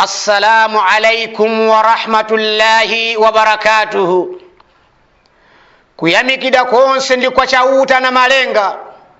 assalamu alaikum warahmatullahi wabarakatuhu kuyamikida konse ndi kwa chauta na malenga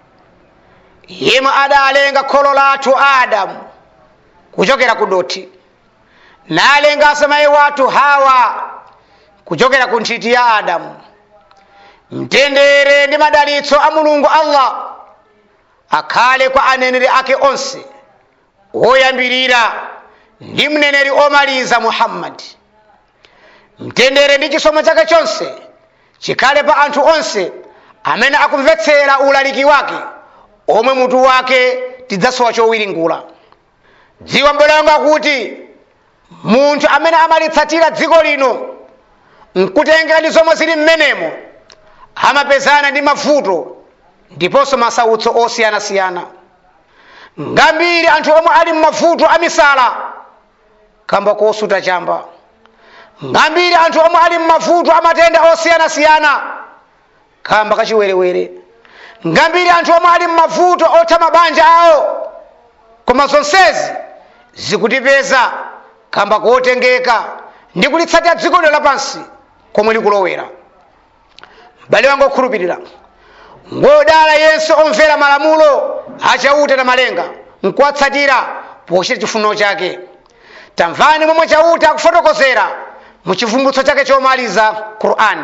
yemwe adalenga kholo lathu adamu kuchokera ku doti nalenga asemaye wathu hawa kuchokera ku nthiti ya adamu mtendere ndi madalitso a mulungu allah akhale kwa aneneri ake onse woyambirira ndi mneneri omaliza muhammadi mtendere ndi chisomo chake chonse chikhale pa anthu onse amene akumvetsera ulaliki wake omwe mutu wake tidzasowa chowiringula dziwa mbelonga kuti munthu amene amalitsatira dziko lino nkutengera ndi zomwe zili mmenemo amapezana ndi mavuto ndiponso masautso osiyanasiyana ngambiri anthu omwe ali mmavuto amisala kamba kosuta chamba ngambiri anthu omwe ali mmavuto amatenda osiyanasiyana kamba kachiwerewere ngambiri anthu omwe ali mmavuto otha mabanja awo koma zonsezi zikutipeza kamba kotengeka ndi kulitsatira dziko lino lapansi komwe likulowera m'bale wanga okhulupirira ngodala yense omvera malamulo achauta na malenga nkuwatsatira pochita chifuniro chake tamvani momwe chauta akufotokozera mu chivumbutso chake chomaliza qur'ani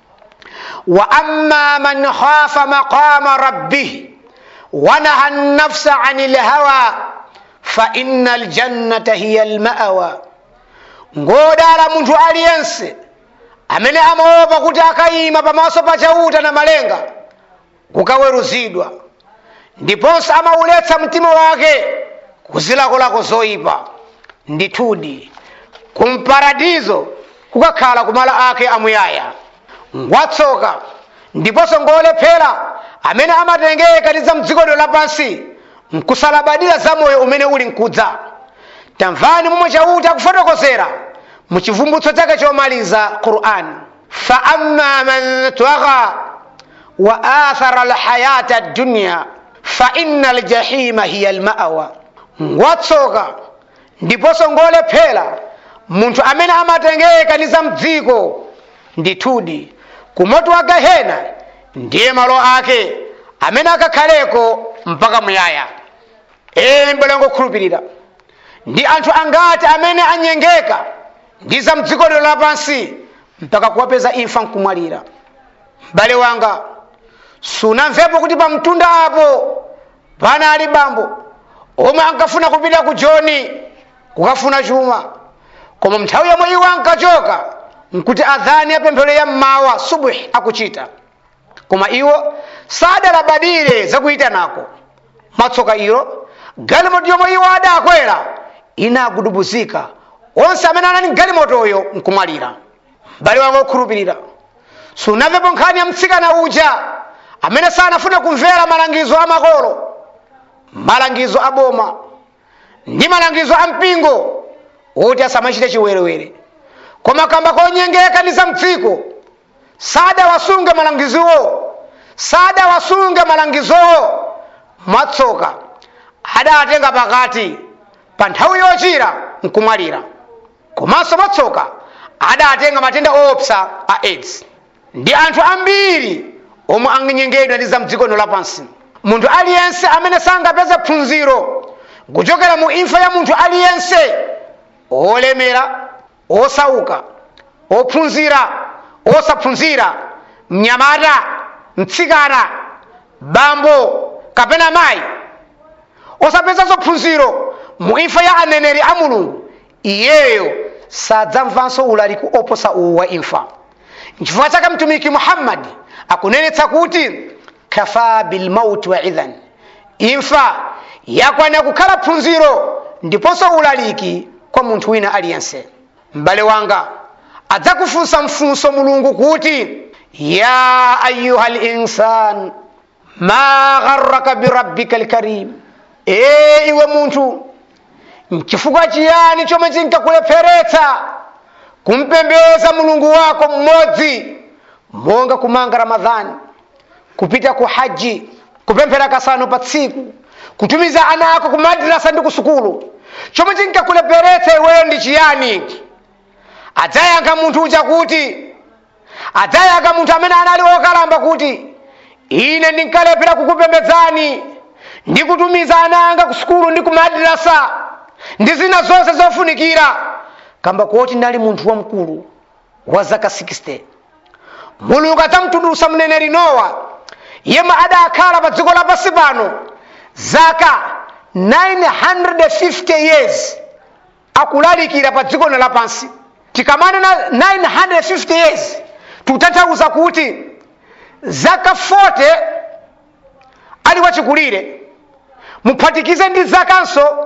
wa amma man khafa maqama rabbih wanaha nafsa ani lhawa fa inna ljannata hiya lmawa ngodala munthu aliyense amene amaopa kuti akayima pamaso pa chauta na malenga kukaweruzidwa ndiponso amauletsa mtima wake kuzilakolako zoyipa ndithudi kumparadizo kukakhala kumala ake amuyaya ngwatsoka ndiponso ngolephera amene amatengeka ndi za mdziko lino lapansi nkusalabadira za moyo umene uli nkudza tamvani momwe chauta akufotokozera mu chivumbutso chake chomaliza qur'ani fa amma man twagha wa athara alhayata ad-dunya fa inna aljahima hiya almawa ngwatsoka ndiponso ngolephera munthu amene amatengeka ndi za mdziko ndithudi kumoto wa gehena ndiye malo ake amene akakhaleko mpaka muyaya ee mbelongo okhulupirira ndi anthu angati amene anyengeka ndi za mdziko lino lapansi mpaka kuwapeza imfa nkumwalira m'bale wanga sunamvepo kuti pa mtunda apo panali bambo omwe ankafuna kupita ku joni kukafuna chuma koma nthawi yomwe iwo ankachoka nkuti adhani apemphero ya mmawa subuhi akuchita koma iwo sadalabadire zakuyitanako mwatsoka ilo galimoto yomwe iwo adakwera inagudubuzika onse amene anali mgalimotoyo nkumwalira m'bale wanga okhulupirira sunamvepo nkhani ya mtsikana uja amene sanafune kumvera malangizo a makolo malangizo a boma ndi malangizo a mpingo oti asamachite chiwerewere koma kamba konyengeka ndi za mdziko sadawasunge malangizowo sadawasunge malangizowo mwatsoka adatenga pakati pa nthawi yochira nkumwalira komanso mwatsoka adatenga matenda oopsa a aids ndi anthu ambiri omwe anyenyengedwa ndi za mdziko lino lapansi munthu aliyense amene sangapeze phunziro kuchokera mu imfa ya munthu aliyense olemera osauka ophunzira osaphunzira mnyamata mtsikana bambo kapena mayi osapezanso phunziro mu imfa ya aneneri a mulungu iyeyo sadzamvanso ulaliki oposa uwu wa imfa nchifukwa chake mtumiki muhammadi akunenetsa kuti kafa bilmauti wa idhan imfa yakwana kukhala phunziro ndiponso ulaliki kwa munthu wina aliyense m'bale wanga adzakufunsa mfunso mulungu kuti ya ayuha linsan ma gharraka birabbika lkarim ee iwe munthu nchifukwa chiyani chomwe chinkakulepheretsa kumpembeza mulungu wako mmodzi monga kumanga ramadhani kupita ku haji kupemphera kasanu pa tsiku kutumiza ana ako ku madrasa ndi ku sukulu chomwe chinkakulepheretsa iweyo chiyani adzayankha munthu uja kuti adzayankha munthu amene anali wokalamba kuti ine ndinkalephera kukupembedzani ndikutumiza ana anga ku sukulu ndi ku madrasa ndi zina zonse zofunikira kamba kuti ndali munthu wamkulu wa zaka 60 mulungu adzamutulutsa mneneri nowa yemwe adakhala pa dziko lapansi pano zaka 950 years akulalikira pa dziko lapansi tikamanena 950 years tikutanthauza kuti zaka 40 ali wachikulire muphatikize ndi zakanso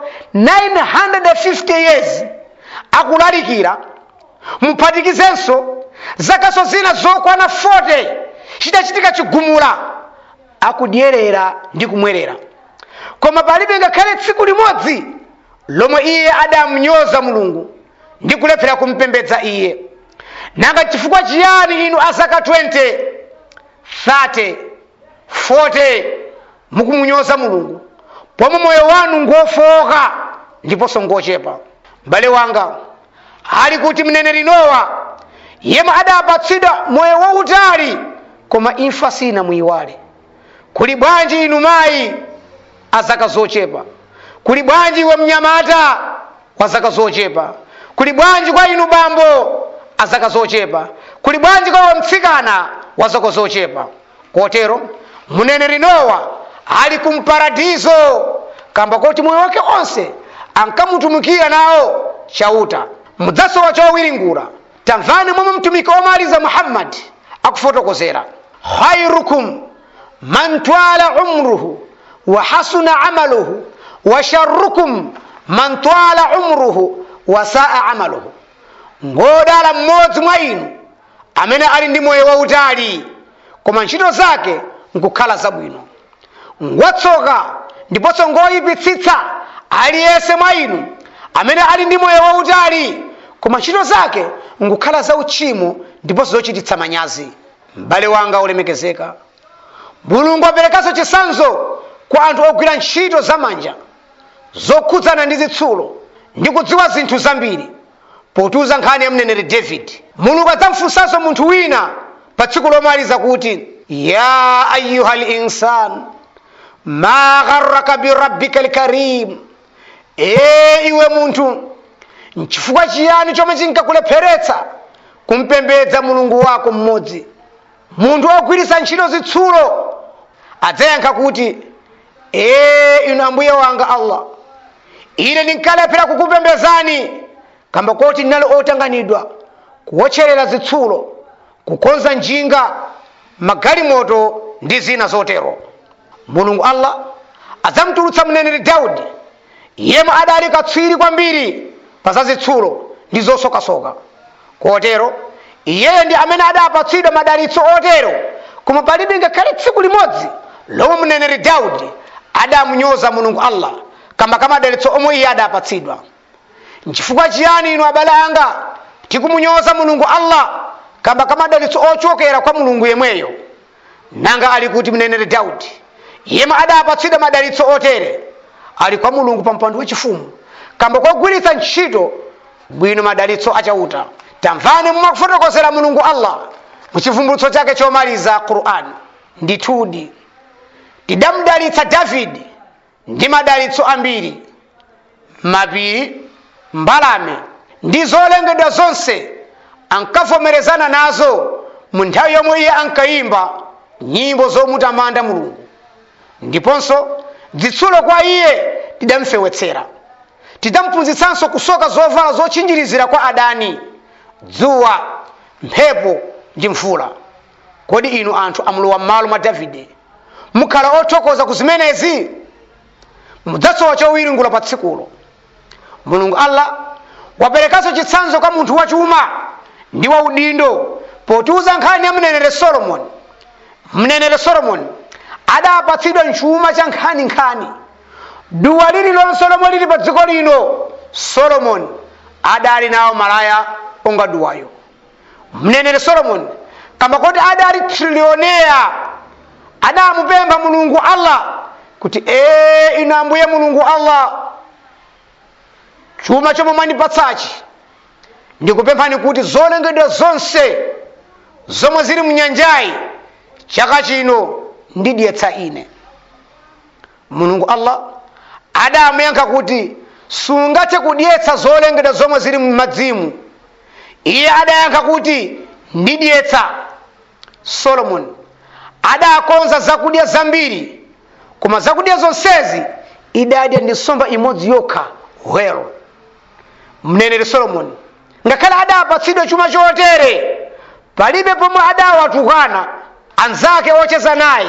950 years akulalikira muphatikizenso zakanso zina zokwana 40 chidachitika chigumula akudyerera ndi kumwerera koma palibe ngakhale tsiku limodzi lomwe iye adamunyoza mulungu ndi kulephera kumpembedza iye nanga chifukwa chiyani inu azaka 20 30 40 mukumunyoza mulungu pomwe moyo wanu ngofowoka ndiponso ngochepa m'bale wanga ali kuti mneneri nowa yemwe adapatsidwa moyo wautali koma imfa sina muyiwale kuli bwanji inu mayi azaka zochepa kuli bwanji iwe mnyamata wa zaka zochepa kuli bwanji kwa inu bambo azaka zochepa kuli bwanji kwa iwe mtsikana wa zaka zochepa kotero mneneri nowa ali kumparadizo kamba kuti moyo wake onse ankamutumikira nawo chauta mudzasowa chowiringula tamvani momwe mtumiki omaliza muhammadi akufotokozera khairukum man twala umruhu wa hasuna amaluhu wa sharrukum man twala umruhu wa saa amaluhu ngodala mmodzi mwa inu amene ali ndi moyo wautali koma ntchito zake nkukhala zabwino ngwatsoka ndiponso ngoyipitsitsa aliyense mwa inu amene ali ndi moyo wautali koma ntchito zake nkukhala zauchimo ndiponso zochititsa manyazi m'bale wanga olemekezeka mulungu aperekanso chisanzo kwa anthu ogwira ntchito zamanja zokhudzana ndi zitsulo ndi kudziwa zinthu zambiri potiuza nkhani ya mneneri david mulungu adzamfunsanso munthu wina pa tsiku lomaliza kuti ya ayuha linsan ma gharraka birabbika lkarim ee iwe munthu nchifukwa chiyani chomwe chinkakulepheretsa kumpembedza mulungu wako mmodzi munthu ogwiritsa ntchito zitsulo adzayankha kuti ee inu ambuye wanga allah ine ndinkalephera kukupembedzani kamba koti ndinali otanganidwa kuwotcherera zitsulo kukonza njinga magalimoto ndi zina zotero mulungu allah adzamutulutsa mneneri daudi yemwe adali katswiri kwambiri pa za zitsulo ndi zosokasoka kotero iyeyo ndi amene adapatsidwa madalitso otero koma palibe ngakhale tsiku limodzi lomwe mneneri daudi adamunyoza mulungu allah kamba ka madalitso omwe iye adapatsidwa nchifukwa chiyani inu abale anga tikumunyoza mulungu allah kamba ka madalitso ochokera kwa mulungu yemweyo nanga ali kuti mneneri daudi yemwe adapatsidwa madalitso otere ali kwa mulungu pa mpando wachifumu kamba kogwiritsa ntchito bwino madalitso achauta tamvani mumakufotokozera mulungu allah muchivumbulutso chake chomaliza qur'an ndithudi tidamudalitsa davidi ndi madalitso ambiri mapiri mbalame ndi zolengedwa zonse ankavomerezana nazo mu nthawi yomwe iye ankayimba nyimbo zomutamanda mulungu ndiponso zitsulo kwa iye tidamfewetsera tidamphunzitsanso kusoka zovala zotchinjirizira kwa adani dzuwa mphepo ndi mvula kodi inu anthu amlowa m'malo mwa davide mukhala othokoza ku zimenezi mudzasowa chowiringula pa tsikulo mulungu allah waperekanso chitsanzo kwa munthu wachuma ndi waudindo potiuza nkhani ya mnenere solomoni mnenere solomoni adapatsidwa chuma cha nkhaninkhani duwa lililonse lomwe lili pa dziko lino solomoni adali nawo malaya onga duwayo mnenere solomoni kamba kuti adali trilioneya adamupempha mulungu allah kuti ee inu ambuye mulungu allah chuma chomwe mwandipatsachi ndikupemphani kuti zolengedwa zonse zomwe zili mnyanjayi chaka chino ndidyetsa ine mulungu allah adamuyankha kuti sungathe kudyetsa zolengedwa zomwe zili m'madzimu iye adayankha kuti ndidyetsa solomoni adakonza zakudya zambiri koma zakudya zonsezi idadya ndi nsomba imodzi yokha welo mneneri solomoni ngakhale adapatsidwa chuma chotere palibe pomwe adawatukwana anzake ocheza naye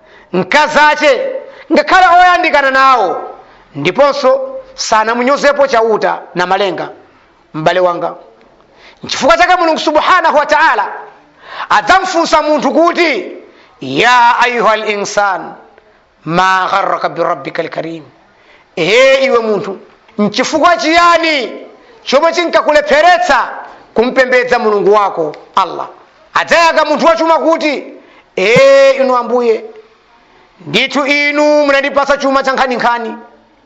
mkazache ngakhale oyandikana nawo ndiponso sanamunyozepo chauta na malenga m'bale wanga nchifukwa chake mulungu subhanahu wa taala adzamfunsa munthu kuti ya ayuha linsan ma gharraka birabbika lkarim ee iwe munthu nchifukwa chiyani chomwe chinkakulepheretsa kumpembedza mulungu wako allah adzayankha munthu wachuma kuti ee inu ambuye ndithu inu munandipatsa chuma cha nkhaninkhani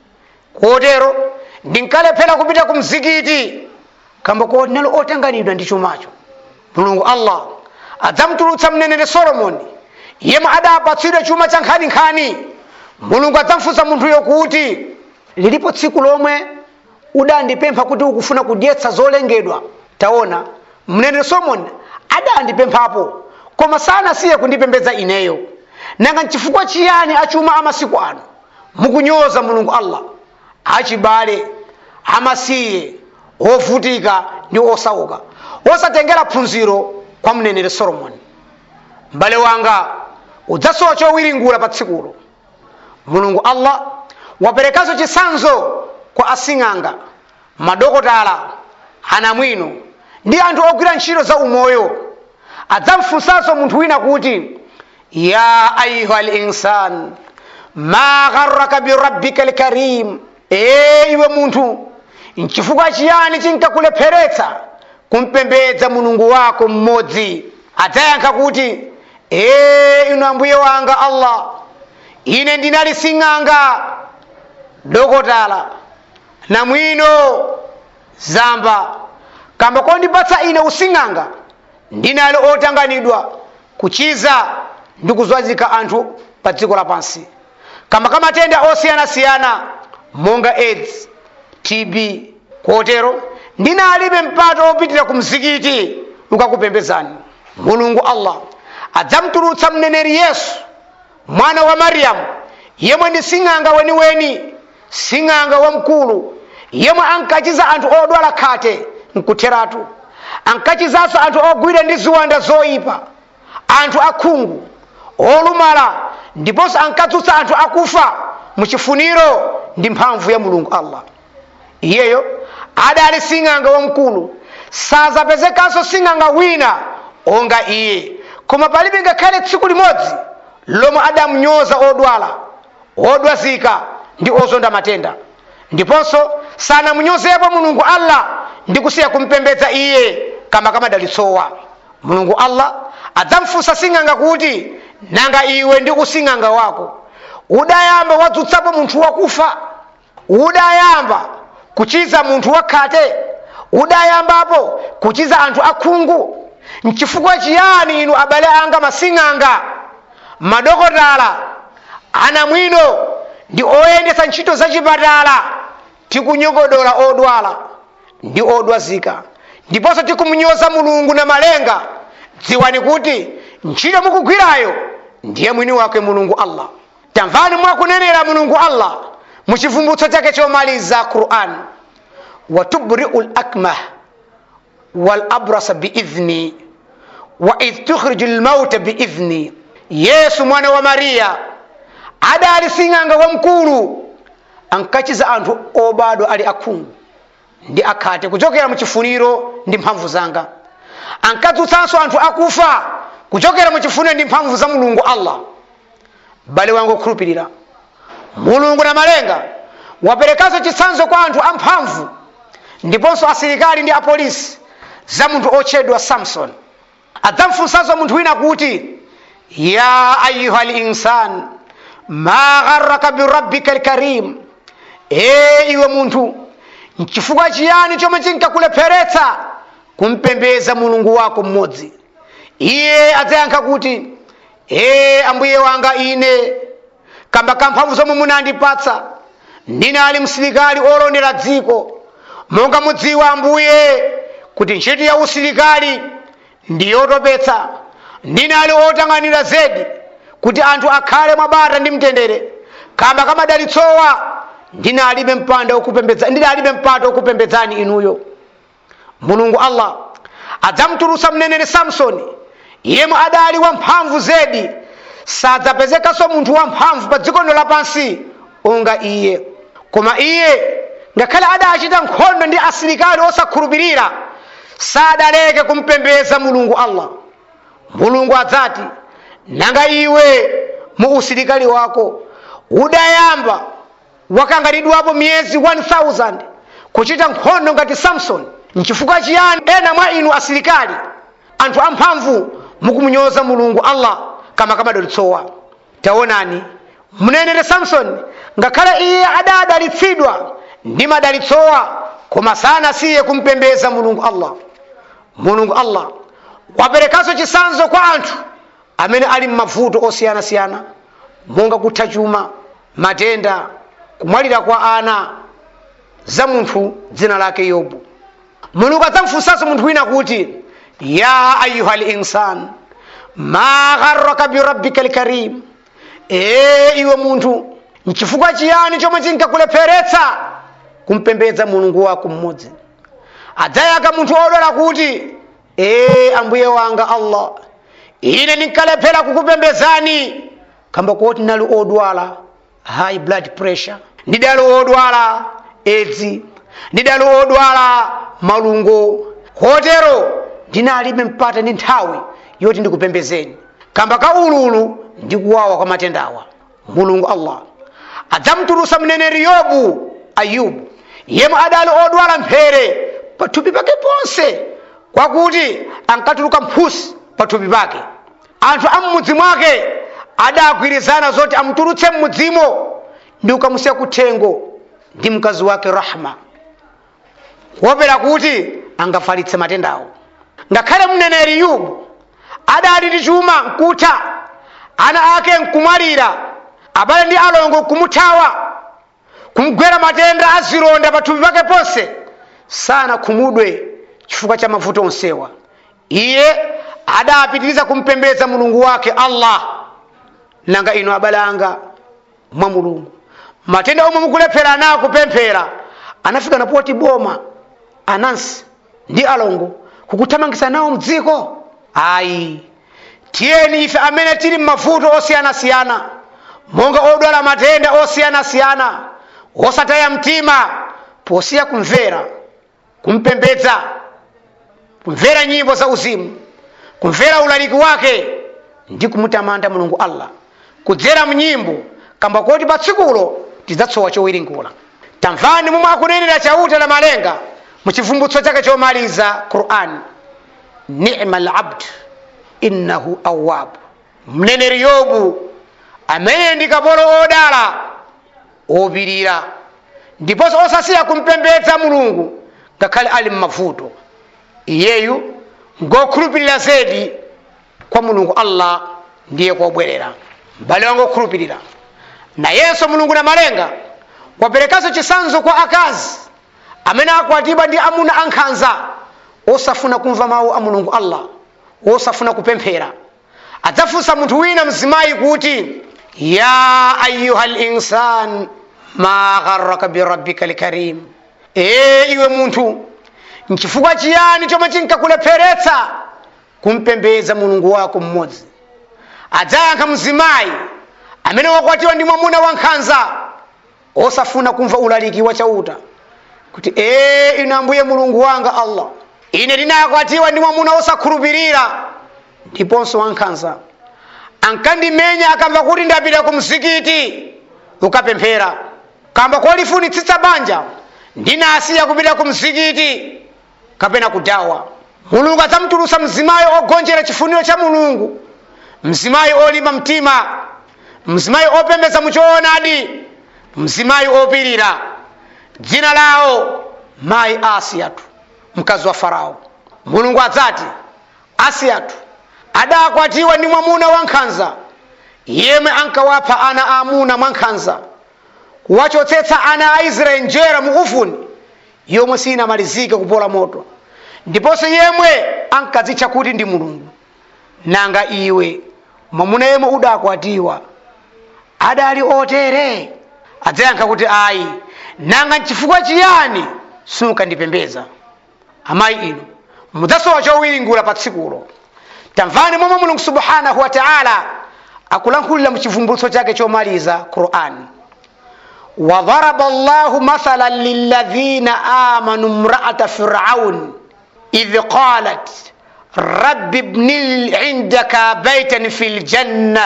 kotero ndinkalephera kupita ku mzikiti kamba kodinalo otanganidwa ndi chumacho mulungu allah adzamtulutsa mneneri solomoni yemwe adapatsidwa chuma cha nkhaninkhani mulungu adzamfunsa munthuyo kuti lilipo tsiku lomwe udandipempha kuti ukufuna kudyetsa zolengedwa taona mneneri solomoni adandipemphapo koma sanasiye kundipembedza ineyo nanga nchifukwa chiyani achuma amasiku ano mukunyoza mulungu allah achibale amasiye ovutika ndi osauka osatengera phunziro kwa mneneri solomoni m'bale wanga udzasowa chowiringula pa tsikulo mulungu allah waperekanso chisanzo kwa asing'anga madokotala anamwino ndi anthu ogwira ntchito za umoyo adzamfunsanso munthu wina kuti ya ayuha linsan ma gharraka birabbika lkarim ee iwe munthu nchifukwa chiyani chinkakulepheretsa kumpembedza mulungu wako mmodzi adzayankha kuti ee inu ambuye wanga allah ine ndinali sing'anga dokotala namwino zamba kamba kondipatsa ine using'anga ndinali otanganidwa kuchiza ndi kuzwazika anthu pa dziko lapansi kamba ka matenda osiyanasiyana monga aids tb kotero ndinalibe mpata wopitira ku mzikiti ukakupembezani mulungu allah adzamtulutsa mneneri yesu mwana wa mariyamu yemwe ndi sing'anga weniweni sing'anga wamkulu yemwe ankachiza anthu odwala khate nkutheratu ankachizanso anthu ogwidwa ndi ziwanda zoyipa anthu akhungu olumala ndiponso ankadzutsa anthu akufa muchifuniro ndi mphamvu ya mulungu allah iyeyo adali sing'anga wamkulu sazapezekanso sing'anga wina onga iye koma palibe ngakhale tsiku limodzi lomwe adamunyoza odwala odwazika ndi ozonda matenda ndiponso sanamunyozepo mulungu allah ndi kusiya kumpembedza iye kama kamadalitsowa mulungu allah adzamfunsa sing'anga kuti nanga iwe ndi using'anga wako udayamba wadzutsapo munthu wakufa udayamba kuchiza munthu wakhate udayambapo kuchiza anthu akhungu nchifukwa chiyani inu abale anga masing'anga madokotala anamwino ndi oyendetsa ntchito zachipatala tikunyogodola odwala ndi odwazika ndiponso tikumunyoza mulungu na malenga dziwani kuti ntchito mukugwirayo ndiye mwini wake mulungu allah tamvani mwakunenera mulungu allah muchivumbutso chake chomaliza quran watubriu lakmah walabrasa biidhni waidh tukhriju lmauta biidhni yesu mwana wa mariya adali sing'anga wamkulu ankachiza anthu obadwa ali akhungu ndi akhate kuchokera muchifuniro ndi mphamvu zanga ankadzutsanso anthu akufa kuchokera muchifuniro ndi mphamvu za mulungu allah bale wangu okhulupirira mulungu na malenga waperekanso chitsanzo kwa anthu amphamvu ndiponso asilikali ndi apolisi za munthu otchedwa samson adzamfunsanso munthu wina kuti ya ayuha linsan ma gharraka birabbika lkarim ee iwe munthu nchifukwa chiyani chomwe chinkakulepheretsa kumpembeza mulungu wako mmodzi iye adzayankha kuti ee ambuye wanga ine kamba kamphamvu zomwe munandipatsa ndine ali msilikali olondera dziko monga mudziwa ambuye kuti ntchito ya usilikali ndi yotopetsa ndine ali otang'anira zedi kuti anthu akhale mwabata ndi mtendere kamba kamadalitsowa ndine alibe mpanda wokupembedza ndine alibe mpata wokupembedzani inuyo mulungu allah adzamutulutsa mneneri samsoni yemwe adali wamphamvu zedi sadzapezekanso munthu wamphamvu pa dziko lino lapansi onga iye koma iye ngakhale adachita nkhondo ndi asilikali osakhulupirira sadaleke kumpembedza mulungu allah mulungu adzati nanga iwe mu usilikali wako udayamba wakangalidwapo miyezi 1000 kuchita nkhondo ngati samson nchifukwa chiyani ena mwa inu asilikali anthu amphamvu mukumunyoza mulungu allah kama kamadalitsowa taonani mneneri samsoni ngakhale iye adadalitsidwa ndi madalitsowa koma sanasiye kumpembedza mulungu allah mulungu allah waperekanso chisanzo kwa anthu amene ali m'mavuto osiyanasiyana monga kutha chuma matenda kumwalira kwa ana za munthu dzina lake yobu mulungu adzamfunsanso munthu wina kuti ya ayuha linsan ma gharraka birabbika lkarim ee iwe munthu nchifukwa chiyani chomwe chinkakulepheretsa kumpembedza mulungu wako mmodzi adzayankha munthu odwala kuti ee ambuye wanga allah ine ndinkalephera kukupembedzani kamba kuti ndinali odwala high blood pressure ndidali odwala edzi ndidali odwala malungo kotero ndinalibe mpata ndi nthawi yoti ndikupembedzeni kamba ka ululu ndi kuwawa kwa matendawa mulungu allah adzamutulutsa mneneri yobu ayubu yemwe adali odwala mphere pathupi pake ponse kwakuti ankatuluka mphusi pathupi pake anthu a mmudzi mwake adagwirizana zoti amutulutse mmudzimo ndi kukamusiya kuthengo ndi mkazi wake rahma kuopera kuti angafalitse matendawo ngakhale mneneri yubu adali ndi chuma nkutha ana ake nkumwalira abale ndi alongo kumuthawa kumgwera matenda azilonda pathupi pake ponse sana khumudwe chifukwa cha mavuto onsewa iye adapitiriza kumpembedza mulungu wake allah nanga ino abale anga mwa mulungu matenda omwe mukulephera nawo kupemphera anafika napoti boma anansi ndi alongo kukuthamangisa nawo mdziko ayi tiyeni ife amene tili m'mavuto osiyanasiyana monga odwala matenda osiyanasiyana osataya mtima posiya kumvera kumpembedza kumvera nyimbo za uzimu kumvera ulaliki wake ndi kumutamanda mulungu allah kudzera mnyimbo kamba kuti pa tsikulo tidzatsowa chowiringula tamvani momwe akunenera chauta la malenga muchivumbutso chake chomaliza qur'an nima labd innahu awab mneneri yobu amene ndi kapolo odala opirira ndiponso osasiya kumpembedza mulungu ngakhale ali mmavuto iyeyu ngokhulupirira zedi kwa mulungu allah ndiye kobwerera m'bale wangu okhulupirira nayenso mulungu na malenga waperekanso chisanzo kwa akazi amene akwatibwa ndi amuna ankhanza osafuna kumva mawu a mulungu allah osafuna kupemphera adzafunsa munthu wina mzimayi kuti ya ayuha linsan ma gharraka birabbika lkarim ee iwe munthu nchifukwa chiyani chomwe chinkakulepheretsa kumpembedza mulungu wako mmodzi adzayankha mzimayi amene wakwatiwa ndi mwamuna wankhanza osafuna kumva ulaliki wa chauta kuti ee inu ambuye mulungu wanga allah ine ndinakwatiwa ndi mwamuna osakhulupirira ndiponso wankhanza ankandimenya akamva kuti ndapita ku mzikiti ukapemphera kamba kolifunitsitsa banja ndinasiya kupita ku mzikiti kapena kudawa mulungu adzamutulutsa mzimayi ogonjera chifuniro cha mulungu mzimayi olimba mtima mzimayi opembedza muchoonadi mzimayi opirira dzina lawo mayi asiyatu mkazi wa farao mulungu adzati asiyatu adakwatiwa ndi mwamuna wankhanza yemwe ankawapha ana aamuna mwankhanza kuwachotsetsa ana a israeli njera mu ufuni yomwe sinamalizike kupola moto ndiponso yemwe ankadzitcha kuti ndi mulungu nanga iwe mwamuna yemwe udakwatiwa adali otere adzayankha kuti ayi nanga nchifukwa chiyani sunkandipembedza amayi inu mudzasowa chowiringula pa tsikulo tamvani momwe mulungu subhanahu wa taala akulankhulira mu chivumbulutso chake chomaliza qurani وضرب الله مثلا للذين آمنوا امرأة فرعون إذ قالت رب ابن لي عندك بيتا في الجنة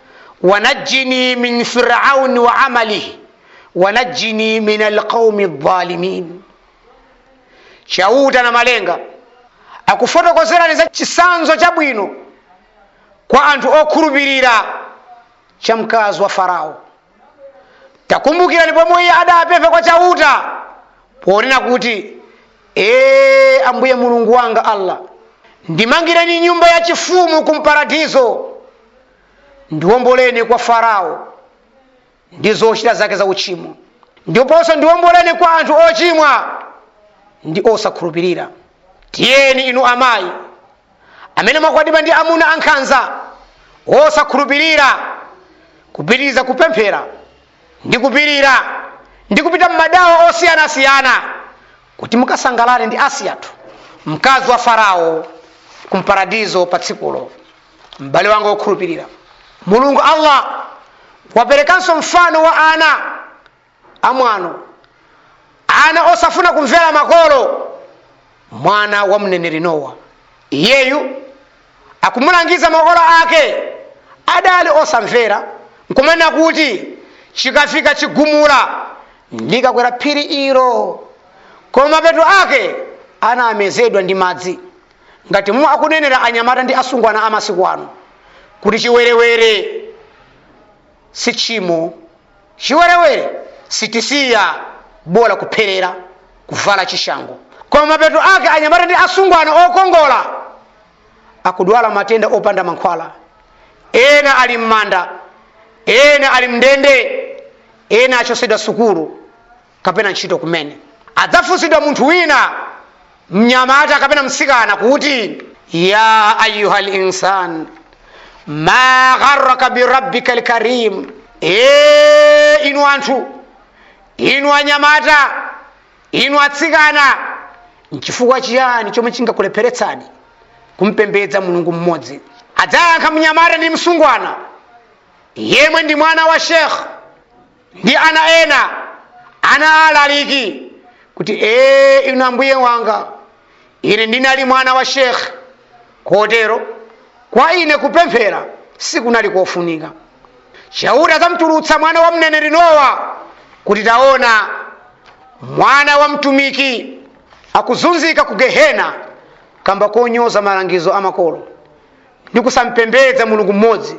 ونجني من فرعون وعمله ونجني من القوم الظالمين chauta na malenga akufotokozerani za chisanzo chabwino kwa anthu okhulupirira cha mkazi wa farao takumbukirani pomwe iye adapempha kwa chauta ponena kuti ee ambuye mulungu wanga allah ndimangireni nyumba ya chifumu kumparadizo ndiwomboleni kwa farao ndi zochita zake za uchimo ndiponso ndiwomboleni kwa anthu ochimwa ndi osakhulupirira tiyeni inu amayi amene mwakwatiwa ndi amuna ankhanza osakhulupirira kupitiriza kupemphera ndi kupirira ndi kupita mmadawo osiyanasiyana kuti mukasangalale ndi asiyatu mkazi wa farao kumparadizo pa tsikulo m'bale wanga wokhulupirira mulungu allah waperekanso mfano wa ana amwano ana osafuna kumvera makolo mwana wa mneneri nowa iyeyu akumulangiza makolo ake adali osamvera nkumanena kuti chikafika chigumula ndikakwera phiri ilo koma mapeto ake anamezedwa ndi madzi ngati momwe akunenera anyamata ndi asungwana amasiku ano kuti chiwerewere si tchimo chiwerewere sitisiya bola kupherera kuvala chishango koma mapeto ake anyamata ndi asungwana okongola akudwala matenda opanda mankhwala ena ali m'manda ena ali mndende ena achosedwa sukulu kapena ntchito kumene adzafunsidwa munthu wina mnyamata kapena msikana kuti ya ayuha linsan ma gharraka birabbika lkarim e inu anthu inu anyamata inu atsikana nchifukwa chiyani chomwe chingakulepheretsani kumpembedza mulungu mmodzi adzayankha mnyamata ndi msungwana yemwe ndi mwana wa shekh ndi ana ena ana alaliki kuti ee inu ambuye wanga ine ndinali mwana wa shekh kotero kwa ine kupemphera sikunali kofunika chauta adzamtulutsa mwana wa mneneri nowa kuti taona mwana wa mtumiki akuzunzika ku gehena kamba konyoza malangizo amakolo ndi kusampembedza mulungu mmodzi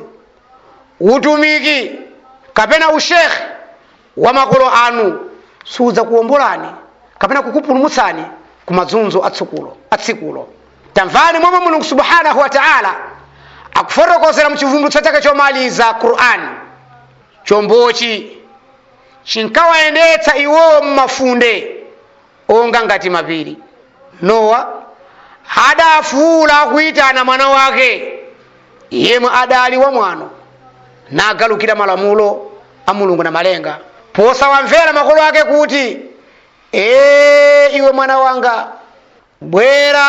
utumiki kapena ushekhe wa makolo anu sudza kuwombolani kapena kukupulumutsani ku mazunzo atsikulo atsikulo tamvani momwe mulungu subhanahu wa taala akufotokozera muchivumbulutso chake chomaliza qur'ani chombochi chinkawayendetsa iwowo mmafunde onga ngati mapiri nowa adafuula akuyitana mwana wake yemwe adali wamwano nagalukira malamulo a mulungu na malenga posawamvera makolo ake kuti ee iwe mwana wanga bwera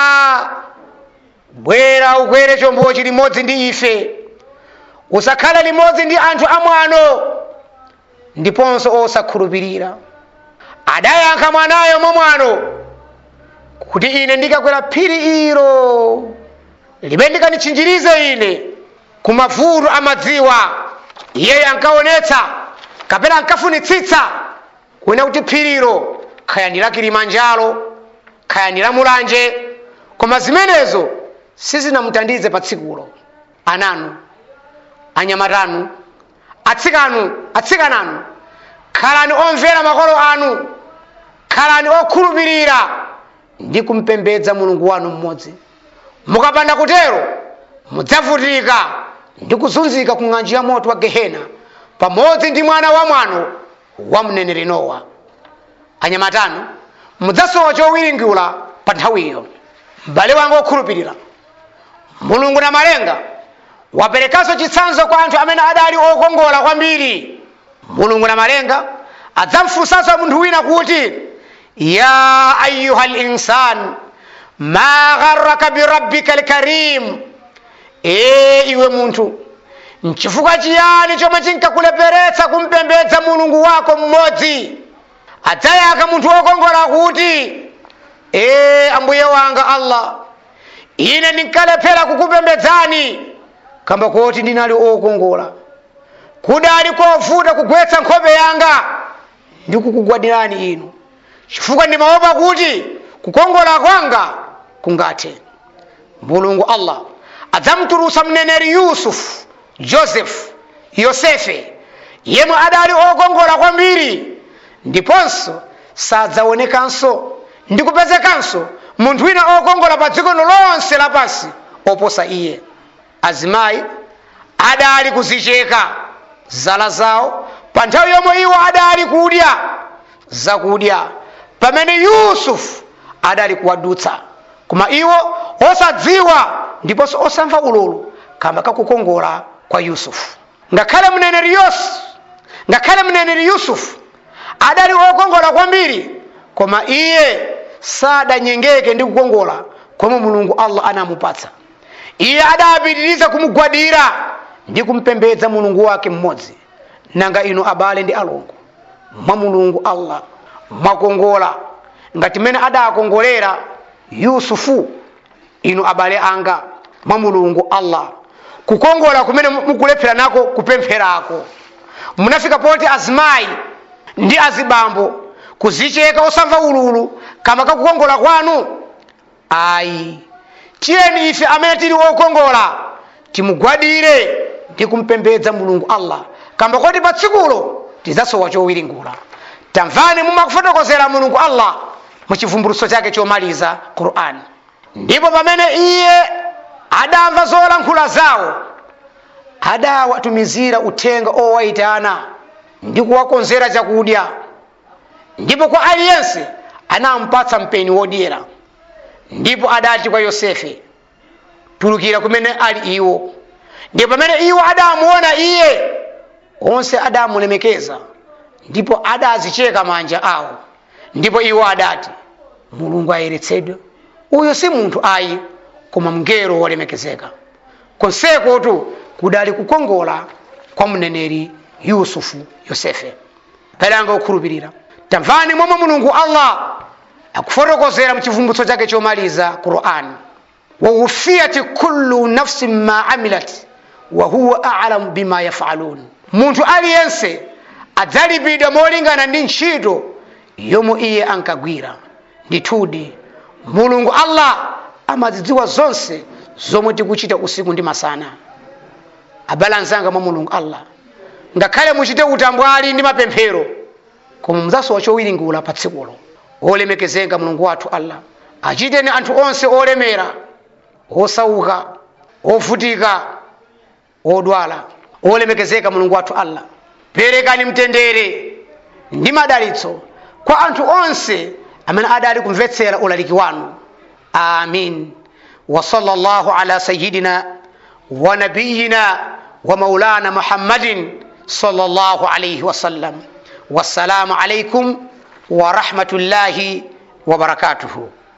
bwera ukwere chombochi limodzi ndi ife usakhale limodzi ndi anthu amwano ndiponso osakhulupirira adayankha mwanayo momwano kuti ine ndikakwera phiri ilo limene ndikanditchinjirize ine ku mavuto amadziwa iyeyo ankaonetsa kapena ankafunitsitsa kuona kuti phirilo khaya ndi la kilimanjaro khaya ndi la mulanje koma zimenezo sizinamutandize pa tsikulo ananu anyamatanu atsikanu atsikananu khalani omvera makolo anu khalani okhulupirira ndi kumpembedza mulungu wanu mmodzi mukapanda kutero mudzavutika ndi kuzunzika ku ng'anjo ya moto wa gehena pamodzi ndi mwana wa mwano wa mneneri nowa anyamatano mudzasowa chowiringula pa nthawiyo m'bale wanga okhulupirira mulungu na malenga waperekanso chitsanzo kwa anthu amene adali okongola kwambiri mulungu na malenga adzamfunsanso munthu wina kuti ya ayuha linsan ma gharraka birabbika lkarim ee iwe munthu nchifukwa chiyani chomwe chinkakuleperetsa kumpembedza mulungu wako mmodzi adzayaka munthu wokongola kuti ee ambuye wanga allah ine ndinkalephera kukupembedzani kamba koti ndinali okongola kudali kovuta kugwetsa nkhope yanga ndi kukugwadirani inu chifukwa ndimaopa kuti kukongola kwanga kungathe mulungu allah adzamutulutsa mneneri yusufu josefu yosefe yemwe adali okongola kwambiri ndiponso sadzaonekanso ndi kupezekanso munthu wina okongola pa dziko lonse lapansi oposa iye azimayi adali kuzicheka zala zawo pa nthawi yomwe iwo adali kudya zakudya pamene yusufu adali kuwadutsa koma iwo osadziwa ndiponso osamva ululu kamba kakukongola kwa yusufu ngakhale mneneri yos ngakhale mneneri yusufu adali okongola kwambiri koma iye sadanyengeke ndi kukongola komwe mulungu allah anamupatsa iye adapitiriza kumugwadira ndi kumpembedza mulungu wake mmodzi nanga inu abale ndi alongo mwa mulungu allah mwakongola ngati mmene adakongolera yusufu inu abale anga mwa mulungu allah kukongola kumene mukulephera nako kupempherako munafika poti azimayi ndi azibambo kuzicheka osamva ululu kamba kakukongola kwanu ayi tiyeni ife amene tili okongola timugwadire ndi kumpembedza mulungu allah kamba koti pa tsikulo tidzasowa chowiringula tamvani mumakufotokozera mulungu allah muchivumbulutso chake chomaliza qur'ani ndipo pamene iye adamva zolankhula zawo adawatumizira uthenga owayitana ndi kuwakonzera chakudya ndipo kwa aliyense anampatsa mpeni wodyera ndipo adati kwa yosefe tulukira kumene ali iwo ndipo pamene iwo adamuona iye onse adamulemekeza ndipo adazicheka manja awo ndipo iwo adati mulungu ayeretsedwe uyu si munthu ayi koma mngelo wolemekezeka konsekotu kudali kukongola kwa mneneri yusufu yosefe pelanga okhulupirira tamvani momwe mulungu allah akufotokozera mchivumbulutso chake chomaliza qur'ani wawufiyati kullu nafsin ma amilat wa huwa alamu bima yafalun munthu aliyense adzalipidwa molingana ndi ntchito yomwe iye ankagwira ndithudi mulungu allah amazidziwa zonse zomwe tikuchita usiku ndi masana abale anzanga mwa mulungu allah ngakhale muchite utambwali ndi mapemphero koma mudzasowa chowiringula pa tsikulo olemekezeka mulungu wathu allah achiteni anthu onse olemera osauka ovutika odwala olemekezeka mulungu wathu allah perekani mtendere ndi madalitso kwa anthu onse amene adali kumvetsera ulaliki wanu amin wa sallallahu ala sayidina wa nabiyina wa maulana muhammadin sallallahu alayhi wa sallam wassalamu alaikum wa rahmatullahi wa barakatuhu